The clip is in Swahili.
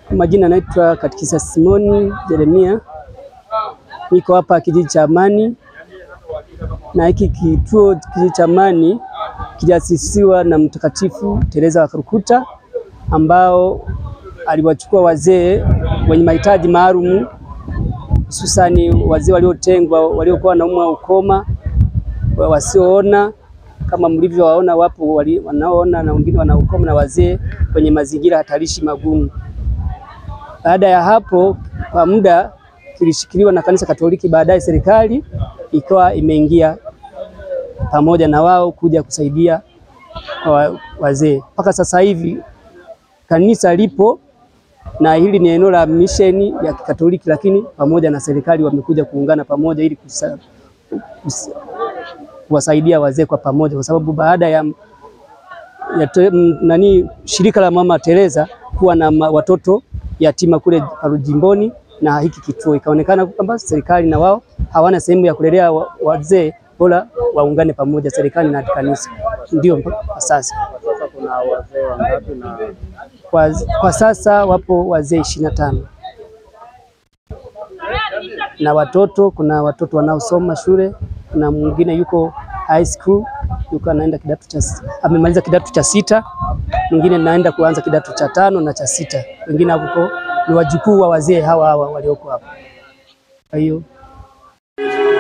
Majina naitwa Katikisa Simoni Jeremia, niko hapa kijiji cha Amani, na hiki kituo kijiji cha Amani kiliasisiwa na Mtakatifu Teresa wa Kalkuta, ambao aliwachukua wazee wenye mahitaji maalum, hususani wazee waliotengwa, waliokuwa wanaumwa ukoma, wasioona kama mlivyowaona, wapo wanaoona na wengine wana ukoma, na wazee kwenye mazingira hatarishi magumu. Baada ya hapo, kwa muda kilishikiliwa na kanisa Katoliki, baadaye serikali ikawa imeingia pamoja na wao kuja kusaidia wa, wazee. Mpaka sasa hivi kanisa lipo na hili ni eneo la misheni ya Kikatoliki, lakini pamoja na serikali wamekuja kuungana pamoja ili kusa, kusa, kuwasaidia wazee kwa pamoja, kwa sababu baada ya, ya te, nani shirika la Mama Teresa kuwa na ma, watoto yatima kule jimboni na hiki kituo ikaonekana kwamba serikali na wao hawana sehemu ya kulelea wazee, bora waungane pamoja, serikali na kanisa. Ndio kwa sasa. Kuna wazee wangapi? Na Kwa, kwa sasa wapo wazee ishirini na tano na watoto, kuna watoto wanaosoma shule, kuna mwingine yuko high school, yuko anaenda kidato cha amemaliza kidato cha sita, mwingine naenda kuanza kidato cha tano na cha sita, wengine hapo ni wajukuu wa wazee hawa hawa walioko hapa. Kwa hiyo